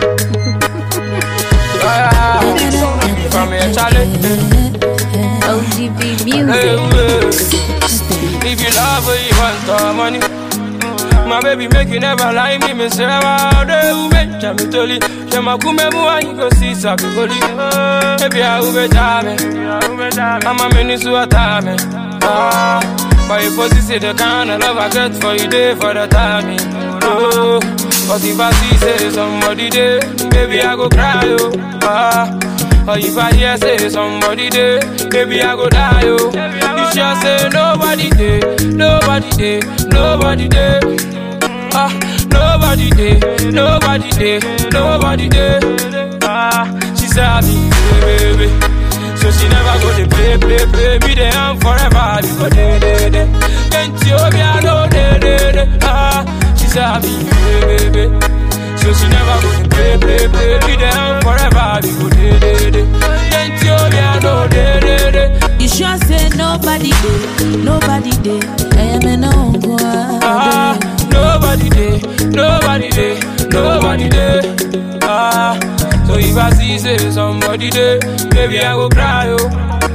Ah, From here, Charlie. OGB Hey, music. hey. If you love her, you want the money. My baby make you never lie me, me say wow, de ube chami toli. She ma kume mu and you go see sabi goli. Baby I ube chame, I'm a mini su atame. Ah, but you pussy say the kind of love I get for you day for the timing. Oh, but if I see say somebody there, baby I go cry oh. Ah. Or if I hear say somebody there, baby I go die oh. You sure say nobody there, nobody there, nobody there. Ah, nobody there, nobody there, nobody there. Ah, she said me, baby, so she never go to play, play, play. Me there am forever, you go there, there, there. Can't you be alone, there, there, there. Ah, she said me, baby. So she never go to play, play, play. Me there am forever, you go there, there, there. Can't you be alone, there, there, there. You sure say nobody did, nobody did. I am an uncle. Ah, nobody there, nobody there, nobody there. Ah, so if I see say somebody there, baby I go cry oh.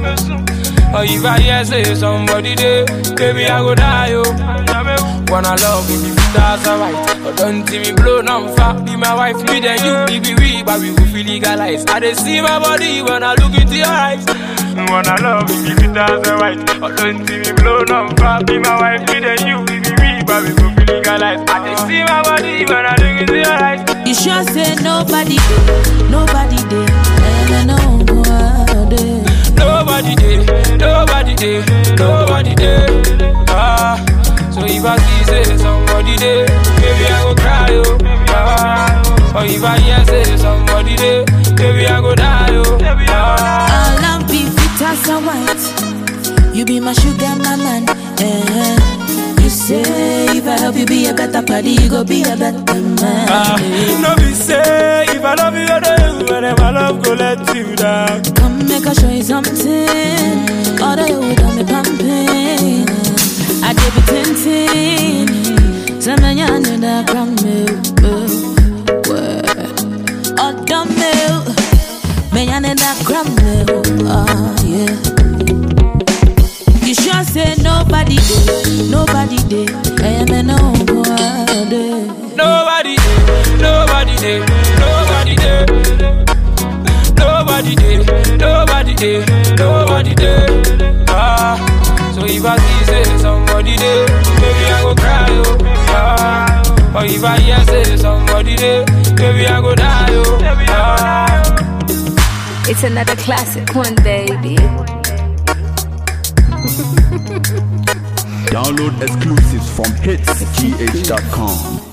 Or if I hear say somebody there, baby I go die oh. Wanna love me, that's alright. But don't see me blow no far. Be my wife, me then you, be we, but we will feel legalized. I dey see my body when I look into your eyes. Wanna love me, if that's alright. But don't see me blow no far. Be my wife, me then you, be we, but we will feel legalized. I dey see my body when I look into your eyes. You sure say nobody did, nobody did. I am an uncle. Nobody there, nobody there, nobody there. Ah, so if I see say somebody there, baby I go cry oh. Ah, or if I hear say somebody there, baby I go die oh. Ah, All I'm be fit as a white. You be my sugar, my man. Eh. You say if I help you be a better party, you go be a better man. ah, no be say if I love you, I do you, and my love go let you down. Come make I show you something. All the way got me pumping. I did be tinting. Some man you know that from me. Oh, the milk. Man, you know that from me. Oh, yeah. You sure say nobody did, nobody did. I am an uncle. Nobody there, nobody there, nobody there. Nobody there, nobody there, nobody there. Ah, so if I see say somebody there, baby I go cry oh. Ah, or if I hear say somebody there, baby I go die oh. Ah. It's another classic one, baby. Download exclusives from hitsgh.com.